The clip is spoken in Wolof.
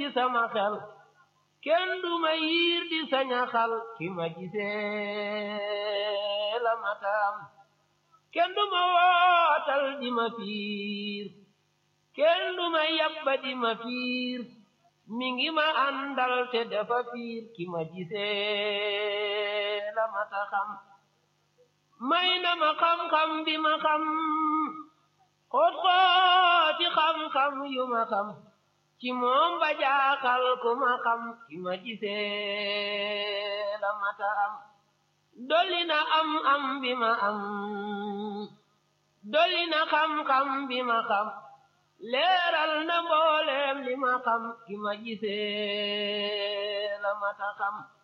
ci sama xel kenn du ma yiir di saña xal ki ma gisee la mataam kenn du ma wootal di ma fiir kenn du ma yabba di ma fiir mi ngi ma àndal te dafa fiir ki ma gisee la mata xam may na ma xam-xam bi ma xam xoot xooti xam-xam yu ma xam ci moom ba jaaxal ku ma xam ki ma gisee la mata am dolli na am am bi ma am dolli na xam-xam bi ma xam leeral na mbooleem li ma xam ki ma gisee la mata xam